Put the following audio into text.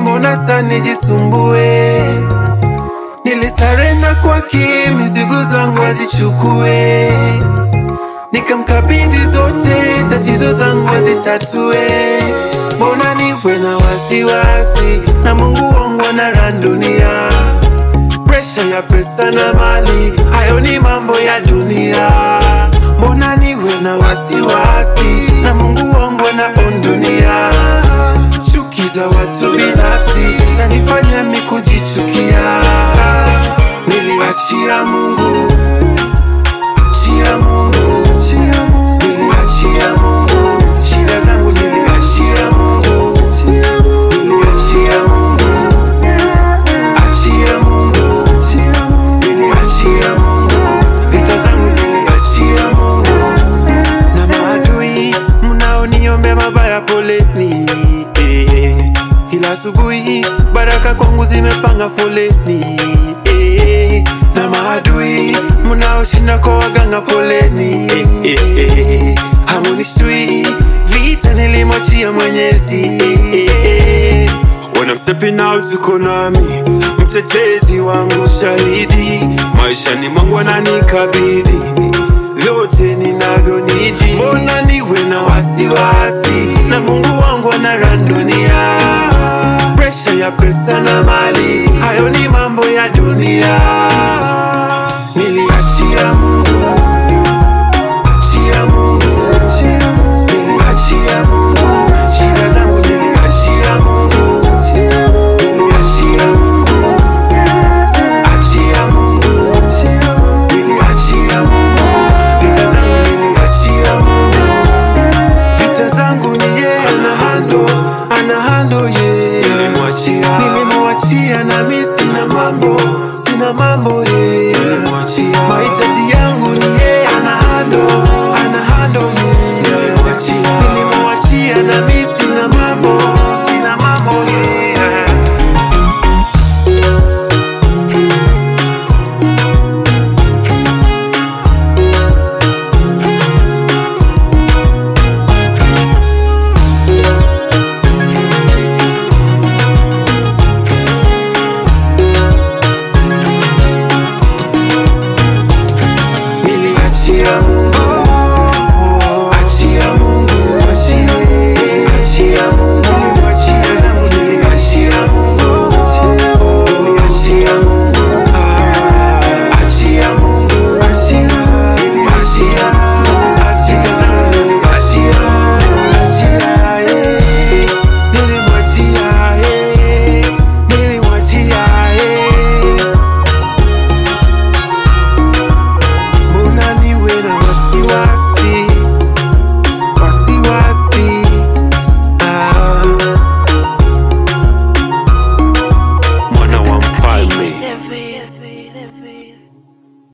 mbona sana nijisumbue? Nilisarenda kwake, mizigo zangu azichukue, nikamkabidhi zote, tatizo zangu azitatue. Mbona niwe na wasiwasi na Mungu wangu ana dunia, presha ya pesa na mali, hayo ni mambo ya dunia. Mbona niwe na wasiwasi na Mungu wangu ana dunia, chuki za watu binafsi zanifanya mi kujichukia. Niliachia Mungu, achia Mungu, niliachia Mungu, shida zangu niliachia Mungu, niliachia Mungu, achia Mungu, niliachia Mungu, vita zangu niliachia Mungu, na maadui mnaoniombea mabaya, poleni eh. Kila asubuhi baraka kwangu zimepanga foleni eh. na maadui mnaoshinda kwa waganga, poleni eh, eh, eh. hamunishtui vita nilimwachia Mwenyezi eh, eh. When I'm stepping out uko nami, mtetezi wangu shahidi, maishani mwangu ananikabidhi vyote ninavyonidi. Mbona niwe na wasiwasi na Mungu wangu ana dunia, presha ya pesa na mali, hayo ni mambo ya dunia. Niliachia Mungu, achia Mungu, niliachia Mungu, shida zangu niliachia Mungu, niliachia Mungu, achia Mungu, niliachia Mungu, vita zangu niliachia Mungu, vita zangu ni yeye ana hando, ana hando yeye, nilimwachia, nilimwachia na mimi sina mambo, sina mambo yeye, nilimwachia